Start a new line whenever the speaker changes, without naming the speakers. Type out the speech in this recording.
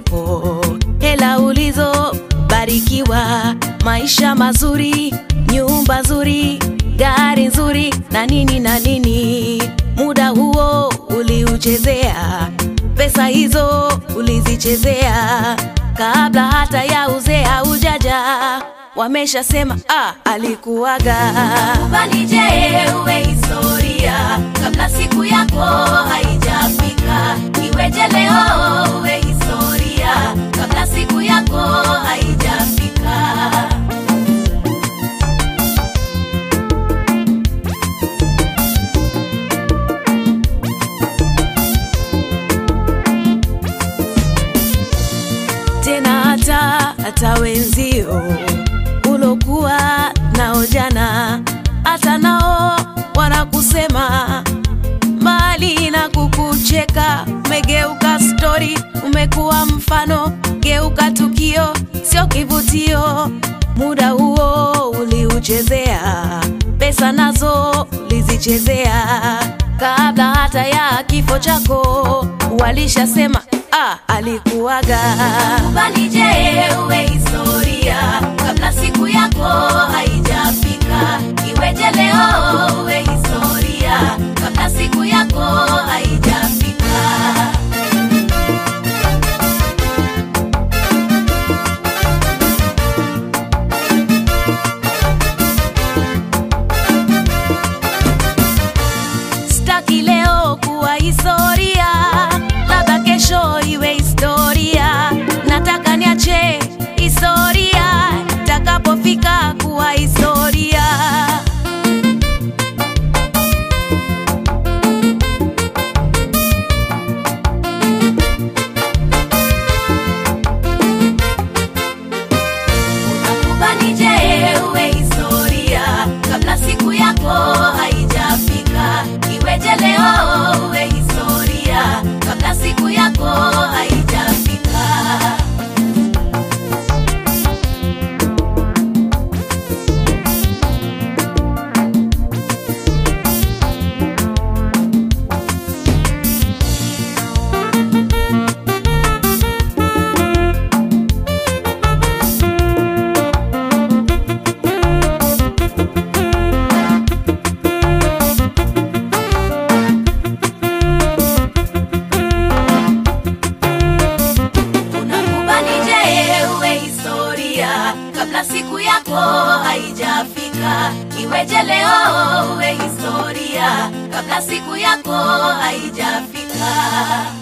zisiwepo, hela ulizobarikiwa, maisha mazuri, nyumba nzuri, gari nzuri na nini na nini. Muda huo uliuchezea, pesa hizo ulizichezea, kabla hata ya uzee haujaja, wameshasema ah, alikuwaga.
Kubali je, uwe historia kabla siku yako haijafika. Iweje leo uwe historia kabla siku yako haijafika.
tena hata hata wenzio ulokuwa nao jana, hata nao wanakusema mbali na kukucheka. Umegeuka stori, umekuwa mfano, geuka tukio, sio kivutio. Muda huo uliuchezea, pesa nazo ulizichezea, kabla hata ya kifo chako walishasema ah, alikuwaga.
Kubali je, uwe historia kabla siku yako haijafika. Iweje leo uwe historia kabla siku yako haijafika.
Sitaki leo kuwa historia, labda kesho iwe historia. Nataka niache historia itakapofika kuwa historia.
Kubali je, uwe historia kabla siku yako haijafika. Iweje leo uwe historia kabla siku yako haijafika. Unakubali je, uwe historia kabla siku yako haijafika. Iweje leo uwe historia kabla siku yako haijafika.